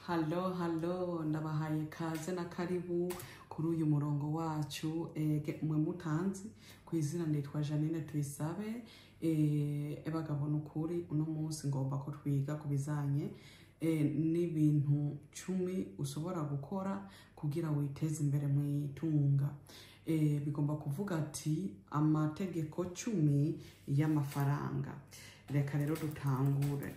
Halo halo ndabahaye kaze na karibu kuri uyu murongo wacu ege mwe mutanzi ku izina nitwa Janine Tuyisabe eh ebagabo nukuri uno munsi ngomba ko twiga ku bizanye eh, n'ibintu cumi ushobora gukora kugira witeze imbere mu itunga eh, bigomba kuvuga ati amategeko cumi y'amafaranga reka rero dutangure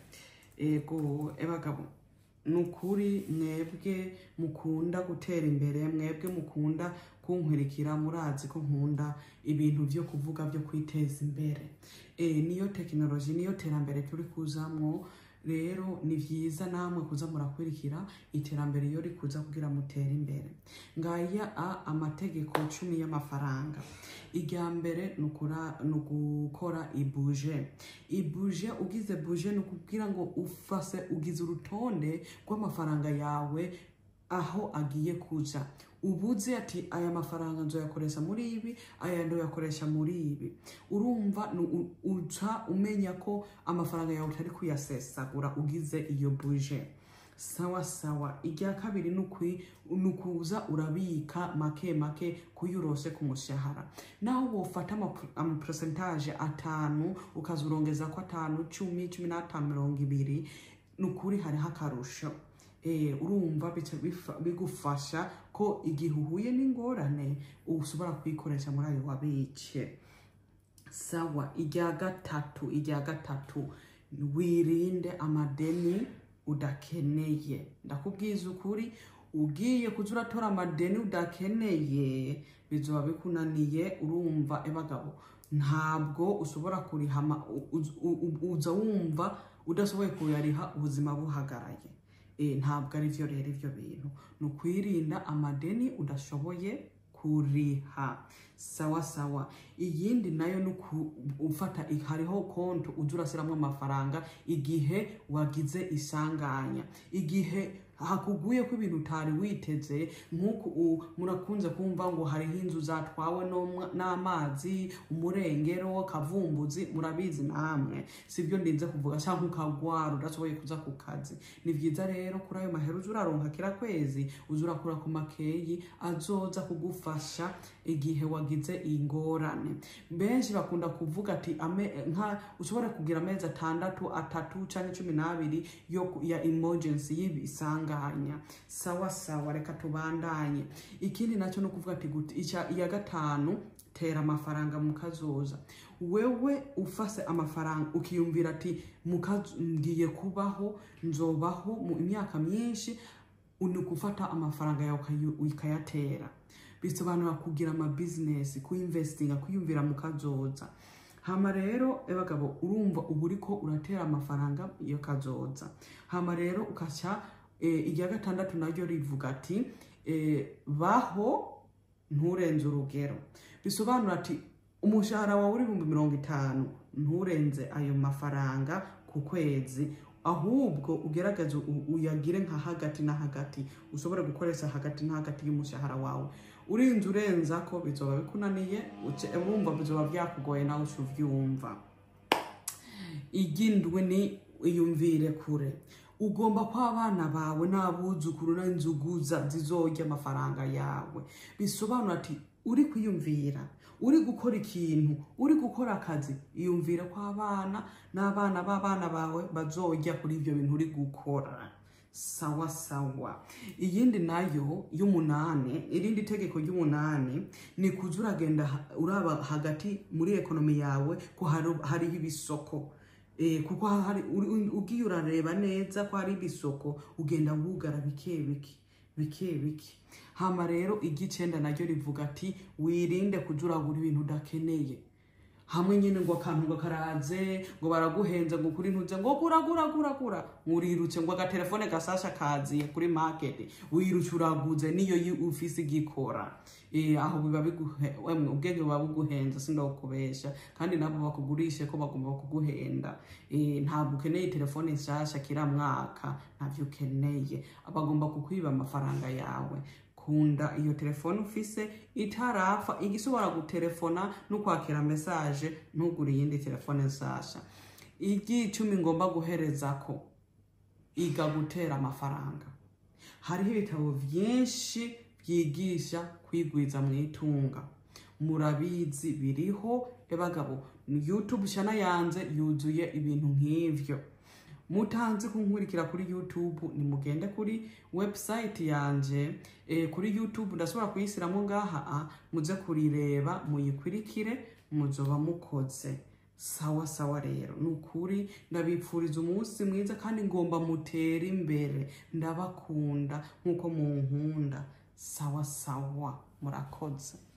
ego ebagabo nukuri mwebwe mukunda gutera imbere mwebwe mukunda kunkurikira murazi ko nkunda ibintu byo kuvuga byo kwiteza imbere e, niyo tekinoloji niyo terambere turi kuzamwo rero ni vyiza namwe kuza murakurikira iterambere iyo rikuza kugira mutere imbere ngaya a amategeko cumi y'amafaranga irya mbere ni ukura- ni ugukora ibuje ibuje ugize buje ni ukubwira ngo ufase ugize urutonde rw'amafaranga yawe aho agiye kuja ubuze ati aya mafaranga nzoyakoresha muri ibi aya ndoyakoresha muri ibi urumva ni u- uca umenya ko amafaranga yawe utari kuyasesagura ugize iyo buje sawa sawa irya kabiri ni ukwi- ni ukuza urabika make make kuyo urose ku mushahara naho wofata amaporosentaje atanu ukaza urongeza ko atanu cumi cumi n'atanu mirongo ibiri ni ukuri hariho akarusho Eh, urumva bica bifa- bigufasha ko igihe uhuye n'ingorane ushobora kuyikoresha muri ayo wabike sawa irya gatatu irya gatatu wirinde amadeni udakeneye ndakubwiza ukuri ugiye kuza uratora amadeni udakeneye bizoba bikunaniye urumva ebagabo ntabwo ushobora kuriha ama- u- u- u- uza wumva udashoboye kuyariha ubuzima buhagaraye Eh, ntabwo ari byo rero ibyo bintu ni ukwirinda amadeni udashoboye kuriha sawa sawa iyindi nayo ni uku- ufata hariho konti ujya urashyiramo amafaranga igihe wagize isanganya igihe hakuguye ko ibintu utari witeze nk'uku u- murakunze kumva ngo hariho inzu zatwawe n'umwa- n'amazi umurengero kavumbuzi murabizi namwe sibyo ndinze kuvuga cyangwa ukagwara udashoboye kuza ku kazi ni byiza rero kuri ayo mahera uza uraronka kira kwezi uza urakura ku makeyi azoza kugufasha igihe wagize ingorane benshi bakunda kuvuga ati ame, nka ushobora kugira amezi atandatu atatu cyangwa cumi n'abiri yo ku- ya emergency y'ibisanganya sawa sawa reka tubandanye ikindi nacyo ni ukuvuga ati guti- icya- iya gatanu tera amafaranga mu kazoza wewe ufase amafaranga ukiyumvira ati "Mukazo- ngiye kubaho nzobaho mu imyaka myinshi ni ugufata amafaranga yawe ukayu- ukayatera bisobanura kugira amabizinesi kuyinvestinga kwiyumvira mu kazoza hama rero ebagabo urumva uba uriko uratera amafaranga iyo kazoza hama rero ukaca eh, irya gatandatu naryo rivuga ati eh, baho nturenze urugero bisobanura ati umushahara wawe uri ibihumbi mirongo itanu nturenze ayo mafaranga ku kwezi ahubwo ugerageze u- uyagire nka hagati na hagati ushobore gukoresha hagati na hagati y'umushahara wawe urinze urenza ko bizoba bikunaniye uce- urumva bizoba byakugoye nawe uca uvyumva igindwe ni iyumvire kure ugomba ko abana bawe n'abuzukuru n'inzuguza zizorya amafaranga yawe bisobanura ati uri kwiyumvira uri gukora ikintu uri gukora akazi iyumvire ko abana n'abana b'abana bawe bazorya kuri ibyo bintu uri gukora sawa sawa iyindi nayo y'umunani irindi tegeko ry'umunani ni kuza uragenda ha- uraba hagati muri ekonomi yawe ko hari- hariho ibisoko Eh, kuko hari uri- ugiye urareba neza ko hari ibisoko ugenda wugara bike bike bike bike hama rero igicenda naryo rivuga ati wirinde kuja uragura ibintu udakeneye hamwe nyine ngo akantu ngo karaze ngo baraguhenze ngo kuri ntuze ngo gura gura gura gura urirutse ngo agatelefone gasasha kaziye kuri market wirutse uraguze niyo yi- ufise igikora eh aho biba biguhe wemwe ubwenge buba buguhenze sindokubesha kandi nabo bakugurishe ko bagomba kuguhenda eh ntabwo ukeneye telefone nshasha kira mwaka ntavyo ukeneye bagomba kukwiba amafaranga yawe kunda iyo telefone ufise itarapfa igishobora gutelefona no kwakira mesaje ntugure iyindi telefone nsasha iry'icumi ngomba guhereza ko iga gutera amafaranga hariho ibitabo byinshi byigisha kwigwiza mu itunga murabizi biriho ebagabo youtube shana yanze yuzuye ibintu nk'ivyo mutanzi kunkurikira kuri youtube nimugende kuri website yanje e, kuri youtube ndashobora kuyisiramo ngaha a muze kurireba muyikurikire muzoba mukoze sawa sawa rero ni ukuri ndabipfuriza umunsi mwiza kandi ngomba mutere imbere ndabakunda nk'uko munkunda sawa sawa murakoze